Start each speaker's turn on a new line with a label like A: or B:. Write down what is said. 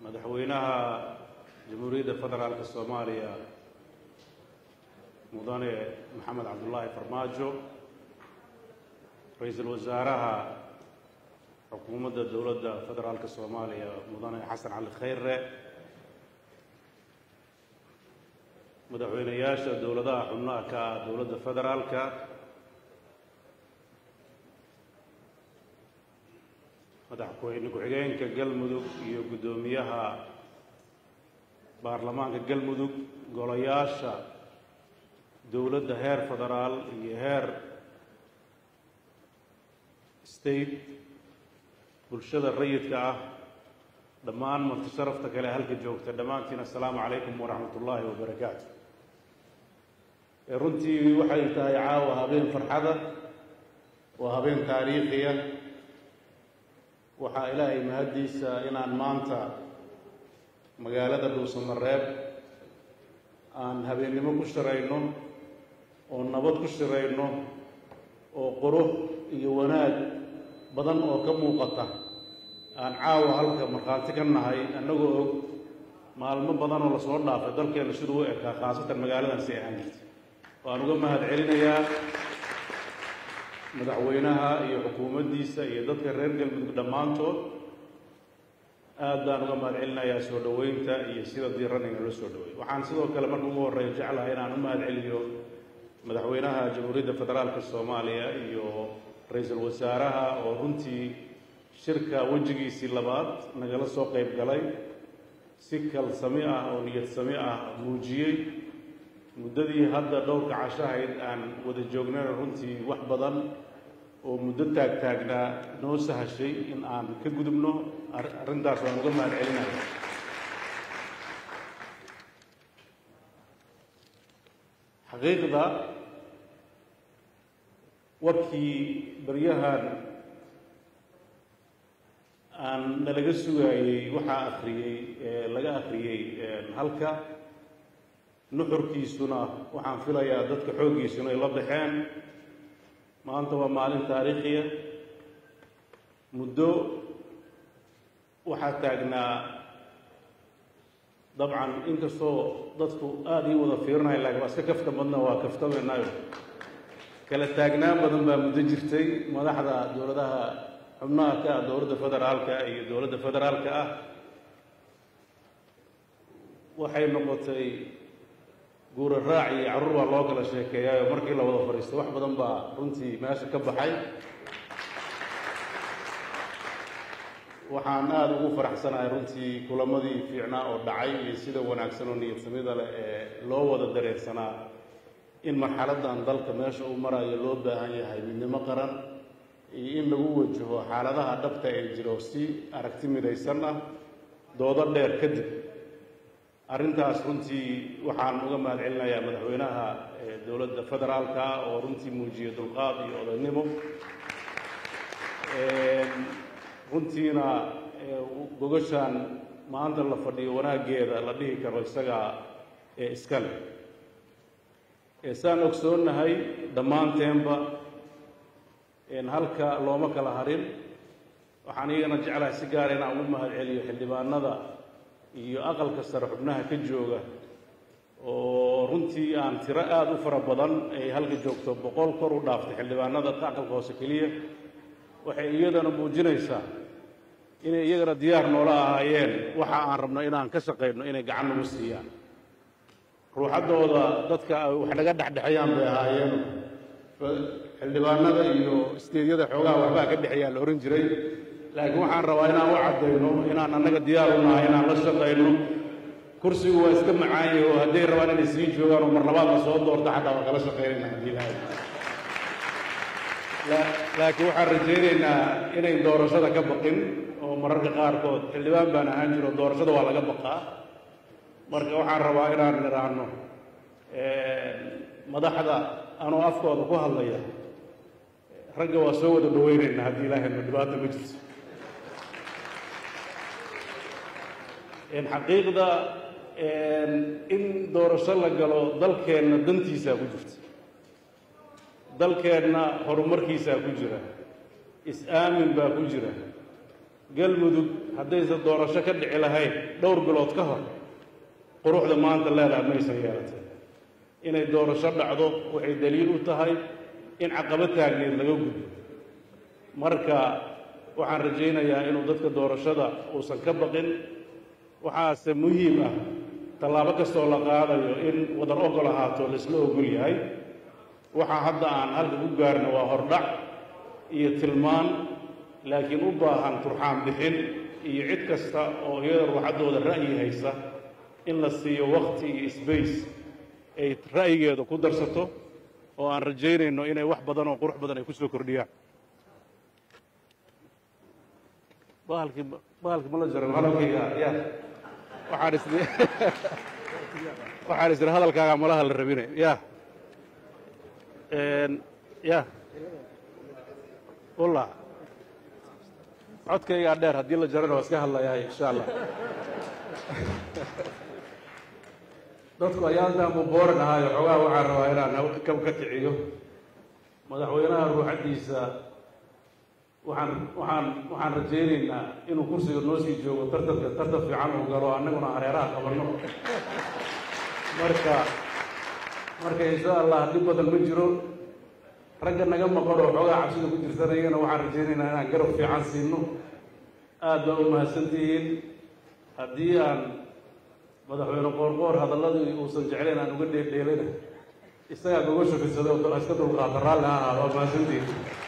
A: madaxweynaha jamhuuriyadda federaalka soomaaliya mudane maxamed cabdullaahi farmaajo ra-iisul wasaaraha xukuumadda dowladda federaalka soomaaliya mudane xasan cali khayre madaxweyneyaasha dowladaha xubnaha ka ah dowladda federaalka madaxweyne ku-xigeenka galmudug iyo guddoomiyaha baarlamaanka galmudug golayaasha dowladda heer federaal iyo heer state bulshada rayidka ah dhammaan marti sharafta kale halka joogta dhammaantiin assalaamu calaykum waraxmat ullaahi wabarakaatu runtii waxay tahay caawa habeen farxada waa habeen taariikhiya waxaa ilaahay mahaddiisa inaan maanta magaalada dhuusamareeb aan habeennimo ku shirayno oo nabad ku shirayno oo qurux iyo wanaag badan oo ka muuqata aan caawa halka markhaati ka nahay annagoo og maalmo badanoo lasoo dhaafay dalkeenna siduu u ekaa khaasatan magaaladan si ahaan jirta waan uga mahad celinayaa madaxweynaha iyo xukuumaddiisa iyo dadka reer galmudug dhammaantood aad baan uga mahad celinayaa soo dhoweynta iyo sida diiran inala soo dhaweey waxaan sidoo kale marka ugu horreeya jeclahay inaan u mahad celiyo madaxweynaha jamhuuriyadda federaalka soomaaliya iyo ra-iisul wasaaraha oo runtii shirka wejigiisii labaad nagala soo qayb galay si kalsami ah oo niyad sami ah muujiyey muddadii hadda dhowrka cashahayd aan wada joognana runtii wax badan oo muddo taagtaagnaa noo sahashay in aan ka gudubno arrintaas waan uga mahad celinaya xaqiiqda warkii baryahan aan nalaga sugaayey waxaa akhriyey laga akhriyey halka nuxurkiisuna waxaan filayaa dadka xooggiisuna ay la baxeen maanta waa maalin taariikhiya muddo waxaa taagnaa dabcan inkastoo dadku aada ii wada fiirinaya lakin waa iska kafta badna waa kaftamaynayo kala taagnaan badan baa muddo jirtay madaxda dowladaha xubnaha ka ah dowladda federaalka iyo dowladda federaalka ah waxay noqotay guura raac iyo carruur baa loo kala sheekeeyaayo markii la wada fadhiisto wax badan baa runtii meesha ka baxay waxaan aada ugu faraxsanahay runtii kulamadii fiicnaa oo dhacay iyo sida wanaagsan oo niyadsamida leh ee loo wada dareersanaa in marxaladdan dalka meesha uu marayo loo baahan yahay midnimo qaran iyo in lagu wajaho xaaladaha dhabta ee jiro si aragti midaysan ah doodo dheer kadib arrintaas runtii waxaan uga mahad celinayaa madaxweynaha dowladda federaalka oo runtii muujiyey dulqaad iyo odaynimo runtiina gogashaan maanta la fadhiyo wanaaggeeda la dhihi karo isagaa ee iska leh saan ogsoonnahay dhammaanteenba halka looma kala harin waxaan iyagana jeclahay si gaara inaan ugu mahad celiyo xildhibaanada iyo aqalka sare xubnaha ka jooga oo runtii aan tiro aada u fara badan ay halka joogto boqol kor u dhaaftay xildhibaanada aqalka hoose keliya waxay iyadana muujinaysaa inay iyagana diyaar noola ahaayeen waxa aan rabno inaan ka shaqayno inay gacan nagu siiyaan ruuxaddooda dadka wax naga dhexdhexeeyaan bay ahaayeen xildhibaanada iyo isteedyada xoogaha waxbaa ka dhexeeyaa la ohan jiray laakiin waxaan rabaa inaan u caddayno inaan annaga diyaar u nahay inaan la shaqayno kursigu waa iska macaanye oo hadday rabaan inay sii joogaan oo mar labaad la soo doorto xataa waa kala shaqaynayna haddii ilaahay laakiin waxaan rajaynaynaa inay doorashada ka baqin oo mararka qaarkood xildhibaan baan ahaan jiro doorashada waa laga baqaa marka waxaan rabaa inaan nidhaahno madaxda anoo afkooda ku hadlaya ragga waa soo wada dhaweynaynaa haddii ilaahay no dhibaato ma jirto xaqiiqda in doorasho la galo dalkeenna dantiisaa ku jirta dalkeenna horumarkiisaa ku jira is-aamin baa ku jira galmudug haddaysan doorasho ka dhici lahayn dhowr bilood ka hor quruxda maanta leedaha maysan yeelatay inay doorasho dhacdo waxay daliil u tahay in caqabo taagneed laga gudbo marka waxaan rajaynayaa inuu dadka doorashada uusan ka baqin waxaase muhiim ah tallaabo kastoo la qaadayo in wadar ogol ahaato laisla ogol yahay waxaa hadda aan halka ku gaarno waa hordhac iyo tilmaan laakiin u baahan turxaan bixin iyo cid kasta oo iyada ruuxaddooda ra'yi haysa in la siiyo wakti iyo sbace ay ra'yigeeda ku darsato oo aan rajaynayno inay wax badan oo qurux badan ay ku soo kordhiyaan bahalkii bahalkii ma la jaro hadalkayga ya waxaan is waxaan isiri hadalkaaga malaha la rabine ya ya walla codkaygaa dheer haddii la jarana waa iska hadlayaa insha allah dadku ayaantaan buu booran ahaayo xoogaha waxaan rabaa inaan kab ka kiciyo madaxweynaha ruuxaddiisa waxaan waxaan waxaan rajaynaynaa inuu kursiga noo sii joogo tartanka tartan fiican uu galo annaguna hareeraha qabanno marka marka insha allah dhib badan ma jiro ragga naga maqan oo xoogaa cabsida ku jirsanayana waxaan rajaynaynaa inaan garab fiican siino aad baa u mahadsantihiin haddii aan madaxweyne qoorqoor hadalladii uusan jeclayn aan uga dheeldheelina isagaa goga shufisada iska dulqaata raalli ha ahaado waa mahadsantihiin